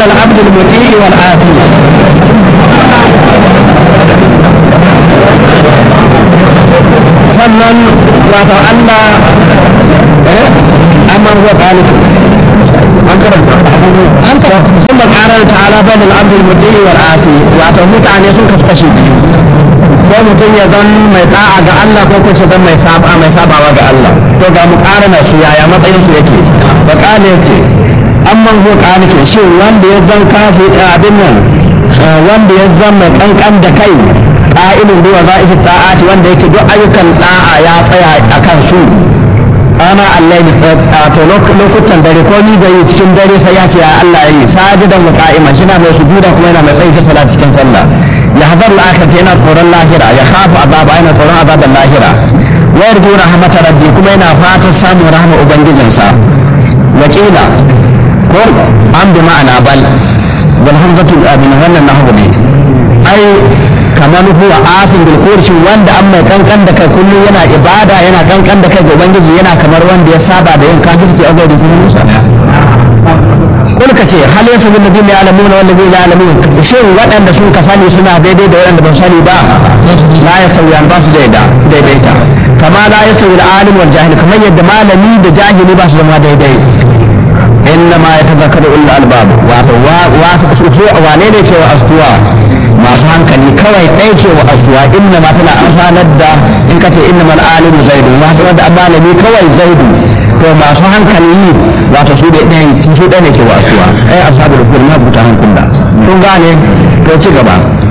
العبد المطيع والعاصي sannan wato Allah amma huwa qanitu an karanta an karanta sun makarar ta'ala bai da abdul mutili wal asi wato mutane sun kasu kashi biyu ko mutum ya zan mai da'a ga Allah ko kuma zan mai saba mai sabawa ga Allah to ga mukarana su yaya matsayin su yake ba kale ce amma huwa qanitu shi wanda ya zan kafi abin nan wanda ya zan mai kankan da kai ƙa'ilin ruwa za a ta'ati wanda yake duk ayyukan da'a ya tsaya a kan su ana Allah ya to lokutan dare ko ni zai yi cikin dare sai ya ce ya Allah ya yi sajidan wa qa'iman shi na mai sujuda kuma yana mai tsayi ta salat cikin sallah ya hadar al-akhirah yana tsoron lahira ya khafu azaba yana tsoron azaban lahira wa yarju rahmatar rabbi kuma yana fatan samun rahama ubangijinsa wakila ko an bi ma'ana bal wal hamzatu abin wannan nahwu ne ai kamar huwa asin bil khurshi wanda an mai kankan da kai kullum yana ibada yana kankan da kai ga ubangiji yana kamar wanda ya saba da yin kafirci a gaban Musa kun ka ce hal yasa bil ladina ya'lamuna wal ladina la ya'lamun shin waɗanda sun ka sani suna daidai da waɗanda ba su sani ba la yasawiyan ba su daida daidaita kama la yasawi al alim wal jahil kamar yadda malami da jahili ba su zama daidai إنما يتذكر أولو الألباب wane ne ke wa astuwa masu hankali kawai ɗaya ke wa astuwa inna ma tana amfanar da in ka ce inna mal alimu zaidu wanda an malami kawai zaidu to masu hankali wato su da ɗaya su ɗaya ne ke wa astuwa ai ashabu da kuma buta hankula kun gane to ci gaba